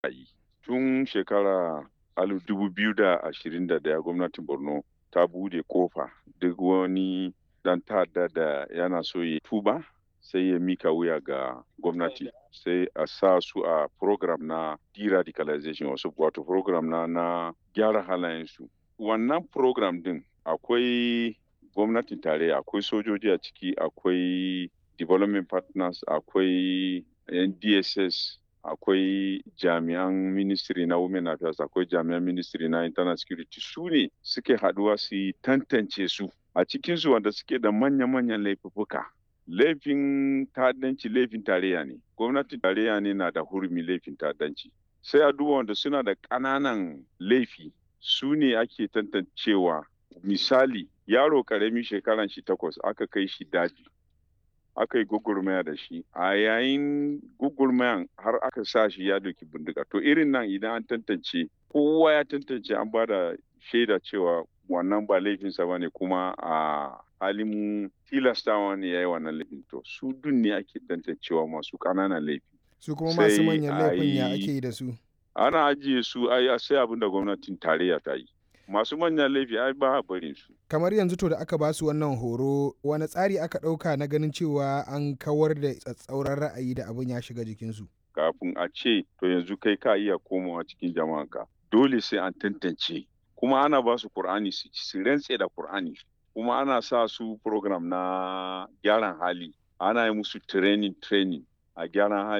yi. Tun shekara alif dubu biyu da ashirin da ɗaya gwamnatin Borno ta bude kofa duk wani dan ta'adda da yana so ya tuba sai ya mika wuya ga gwamnati sai a sa su a program na de-radicalization wasu wato program na na gyara halayensu. Wannan program din akwai gwamnatin tarayya akwai sojoji a ciki akwai development partners akwai ndss akwai jami'an ministry na women affairs akwai jami'an ministry na internal security su ne suke haduwa su yi tantance su a cikinsu wanda suke da manya-manyan laifuka laifin ta'addanci laifin tarayya ne gwamnatin tarayya ne na da hurumi laifin ta'addanci sai a duba wanda suna da ƙananan laifi su ne ake tantancewa misali yaro ƙarami shekaran shi takwas aka kai shi daji aka yi gugurmaya da shi a yayin gugurmayan har aka sa shi ya doki bindiga to irin nan idan an tantance kowa ya tantance an ba da shaida cewa wannan ba laifinsa ba ne kuma a halin tilastawa ne ya yi wannan laifin to su dun ne ake tantancewa masu ƙananan laifi su kuma masu manyan laifin ya ake yi da su ana ajiye su ai sai abin da gwamnatin tarayya ta yi masu manyan laifi ai ba a barin su kamar yanzu to da aka ba su wannan horo wani tsari aka ɗauka na ganin cewa an kawar da tsatsauran ra'ayi da abin ya shiga jikinsu kafin a ce to yanzu kai ka iya komawa cikin jama'anka dole sai an tantance kuma ana ba su Kur'ani su su rantse da Kur'ani kuma ana sa su program na gyaran hali ana yi musu training training a gyaran hali